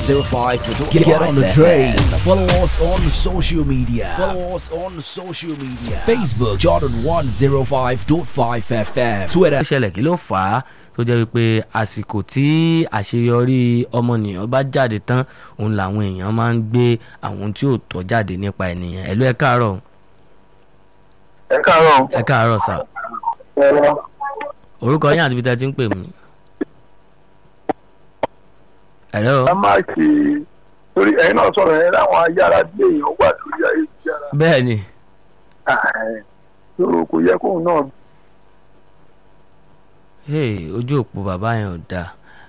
105. Get, get on the train. Follow us on social media. Follow us on social media. Facebook Jordan 105.5 FM. Twitter ó ṣẹlẹ̀ kí ló fà á tó jẹ́ wípé àsìkò tí àṣeyọrí ọmọnìyàn bá jáde tán òun làwọn èèyàn máa ń gbé àwọn tí ò tọ́ jáde nípa ènìyàn ẹ̀lú ẹ káàárọ̀ ẹ káàárọ̀ ẹ káàárọ̀ sà ẹ̀rọ orúkọ yín àti ibi tẹ́ ẹ ti ń pè mí. ẹ̀lọ́ ẹ má ṣe torí ẹ̀yin náà sọ̀rọ̀ yẹn láwọn ayára gbé èèyàn wà lórí ayélujára bẹ́ẹ̀ ni Ààrẹ. tó kò yẹ kóun náà hey, ojú òpó bàbá yẹn ò dáa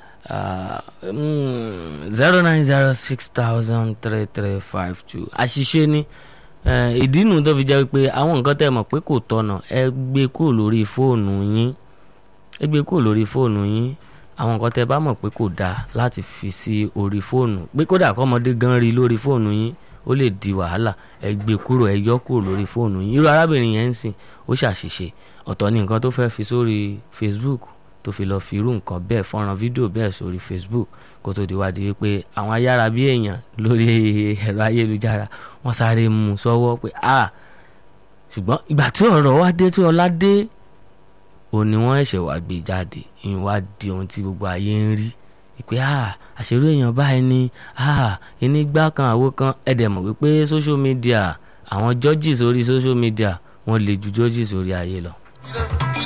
zero nine zero six thousand three three five two àṣìṣe ni Eh, ìdí nu tó fi jẹ́ pé àwọn nǹkan tẹ́ ẹ mọ̀ pé kò tọ̀nà ẹ gbé kúrò lórí fóònù yín ẹ gbé kúrò lórí fóònù yín àwọn nǹkan tẹ́ ẹ bá mọ̀ pé kò dáa láti fi sí orí fóònù pé kódà kọ́mọdé gan rí lórí fóònù yín ó lè di wàhálà ẹ gbé kúrò ẹ yọ kúrò lórí fóònù yín irú arábìnrin yẹn ń sìn ó ṣàṣìṣe ọ̀tọ̀ ni nǹkan tó fẹ́ fi sórí Facebook tó fi lọ́ọ́ fi irú nǹkan bẹ́ẹ̀ fọ́nrán fídíò bẹ́ẹ̀ sórí Facebook kó tó di wádìí pé àwọn ayára bí èèyàn lórí ẹ̀rọ ayélujára wọ́n sáré mú un sọ́wọ́ pé a ṣùgbọ́n ìgbà tí ọ̀rọ̀ wá dé tí ọlá dé òun ni wọ́n ẹ̀ṣẹ̀ wá gbé jáde ìyẹn wá di ohun tí gbogbo ayé ń rí ìpè a àṣírí èèyàn báyìí ni a ẹni gbá kan àwo kan ẹ̀dẹ̀ mọ̀ wípé social media àwọn judges orí social media wọ́n lè ju judges orí ayé lọ.